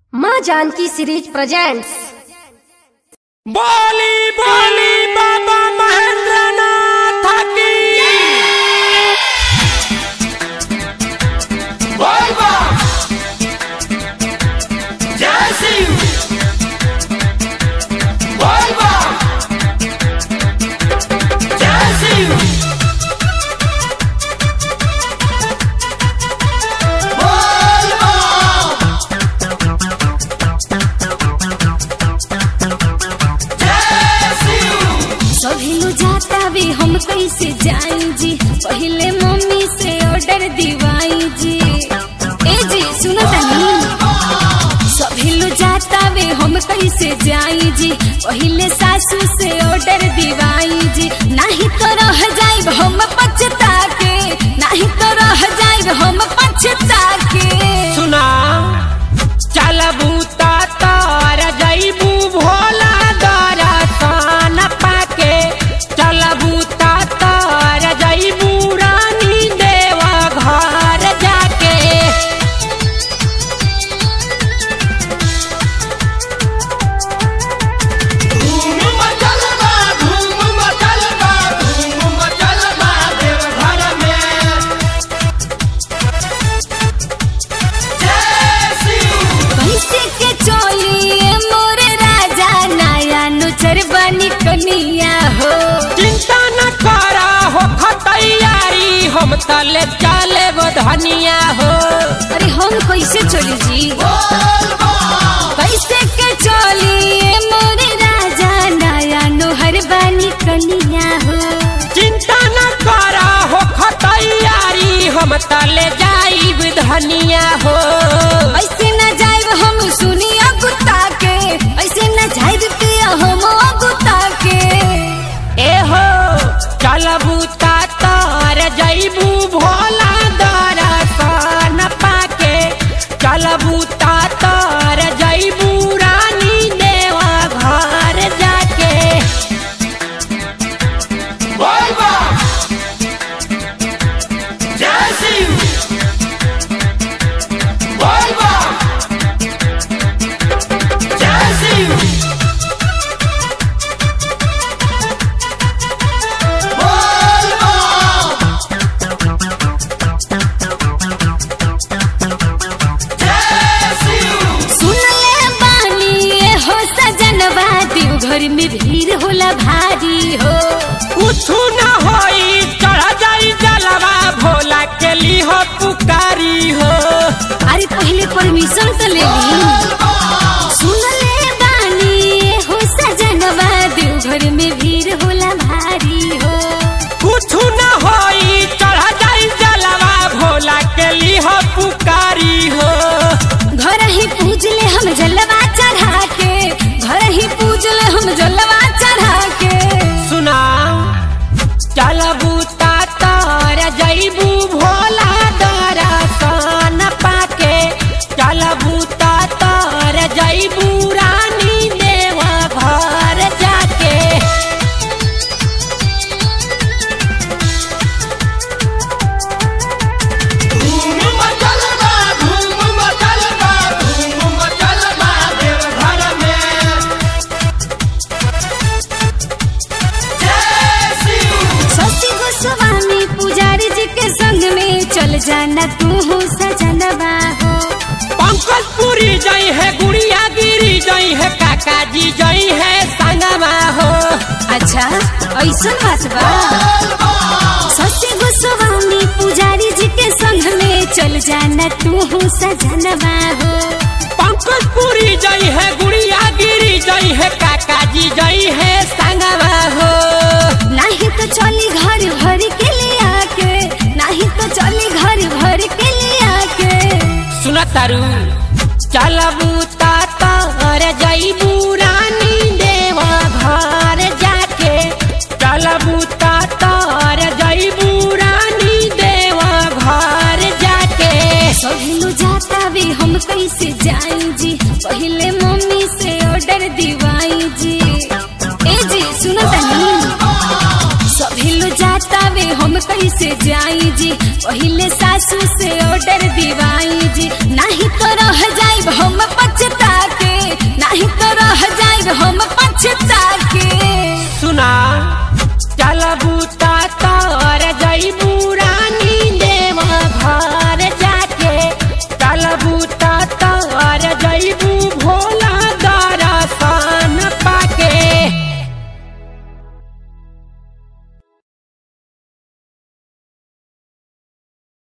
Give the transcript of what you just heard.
माँ Janaki series presents बोली बोली बाबा महेंद्र नाथ की बोल बा जय सिंह बोल बा जय सिंह बोल बा जय सिंह सभी लो जाता भी हम कैसे जाई जी पहले मम्मी से ऑर्डर दिवाई जी ए जी सुनो तनी सभी लो जाता भी हम कैसे जाई जी पहले सासू से ऑर्डर दिवाई जी नहीं तो रह जाइब हम पछता के नहीं तो रह जाइब हम पछता के सुना चलबू तार जईबू भोला दरसन पाके चलबू तार जईबू रानी देवा घर जाके धूम मचल बा धूम मचल बा धूम मचल बा देव घर में जय सिंह कैसे के चोलिए मोरे राजा नया नुचर बनी कनिया हो चिंता न करा हो तैयारी हम तले चले धनिया हो अरे हम कैसे चली जी कैसे के चोलिए मोरे राजा नया नुहर बनी कनिया हो चिंता न करा हो तैयारी हम तले जाइब धनिया हो ऐसे न जाइब हम सुनिया गुत्ता के ऐसे न जाइब पिया हम गुत्ता के ए हो चलबू तार जईबू भोला दरसन पाके चलबू तार जईबू रानी देवा घर जाके बोल बा जय सिंह बोल बा जय सिंह बोल बा जय सिंह सुन ले बानी ये हो सजनवा देव घर में भीड़ होला भारी हो कुछ न होई चढ़ जाई जलवा भोला के ली हो पुकारी हो अरे पहले परमिशन तो ले ली सुन ले बानी ये हो सजनवा देव घर में भीड़ होला भारी हो कुछ न होई चढ़ जाई जलवा भोला के ली हो पुकारी हो घर ही पूज ले हम जलवा चढ़ा के घर ही पूज ले हम जलवा चढ़ा के सुना चलबू तार जईबू भोला दरसन पाके चलबू तार जईबू रानी देवा घर जाके धूम मचल बा धूम मचल बा धूम मचल बा देव घर में जय सिंह शशि गोस्वामी पुजारी जी के संग में चल जाना तू हो सजनवा हो पंकज पुरी जई है गुड़िया गिरी जई है काका जी जई है संगमा हो अच्छा ऐसा बात बा शशि गोस्वामी पुजारी जी के संग में चल जाना तू हो सजनवा हो पंकज पुरी जई है गुड़िया गिरी जई है काका जी जई है संगमा हो नहीं तो चली घर भर के लिया के नहीं तो चली घर भर के लिया के सुन तारू चलबू तार जईबू रानी देवा घर जाके चलबू तार जईबू रानी देवा घर जाके सभी लो जाता भी हम कैसे जाई जी पहले मम्मी से ऑर्डर दिवाई जी ए जी सुनो तनी सभी लो जाता वे हम कैसे जाई जी पहले सासू से ऑर्डर दिवाई जी नहीं तो रह जाइब हम पछता बूता